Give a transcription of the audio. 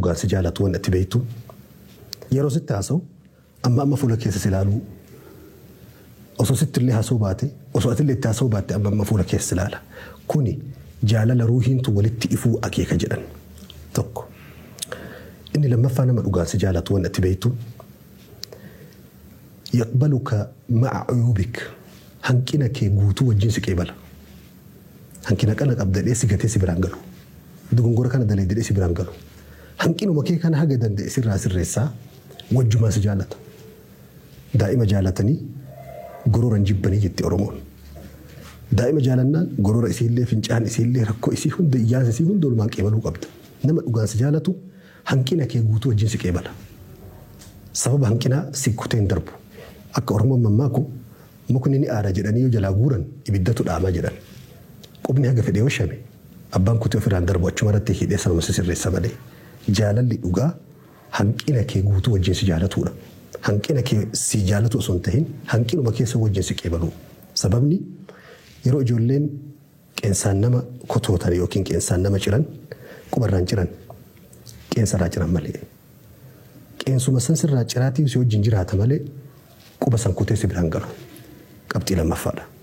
dhugaan si jaalatu waan itti beektu yeroo sitti haasa'u amma amma fuula keessa si ilaaluu osoo sitti illee haasa'uu baate osoo ati illee itti haasa'uu baatte amma amma fuula keessa si ilaala kuni jaalala ruuhiintu walitti ifuu akeeka jedhan tokko inni lammaffaa nama dhugaan si jaalatu waan itti beektu yaqbaluka ma'a uyuubik hanqina kee guutuu wajjin si qeebala hanqina kana qabdadhee si gatee si biraan galu dogongora kana daleedee si biraan galu hanqinuma kee kana haga danda'e sirraa sirreessaa wajjumaa si jaalata daa'ima jaalatanii gororan jibbanii jetti oromoon daa'ima jaalannaan gorora isiillee fincaan isiillee rakkoo isii hunda iyyaasa isii hunda olumaan qeebaluu qabda nama dhugaan si jaalatu hanqina kee guutuu wajjin si qeebala sababa hanqinaa si kutee hin darbu akka oromoon mammaaku mukni ni aara jedhanii yoo jalaa guuran ibiddatu dhaamaa jedhan qubni haga fedhee washame abbaan kutee ofirraan darbu achuma irratti hidhee sanuma sirreessa malee jaalalli dhugaa hanqina kee guutuu wajjin si jaalatudha. Hanqina kee si jaalatu osoo hin tahin hanqinuma keessa wajjin si qeebalu. Sababni yeroo ijoolleen qeensaan nama kotootan yookiin qeensaan nama ciran qubarraan ciran qeensarraa ciran malee. Qeensuma san sirraa ciraatii si wajjin jiraata malee quba san kutee si biraan galu. Qabxii lammaffaadha.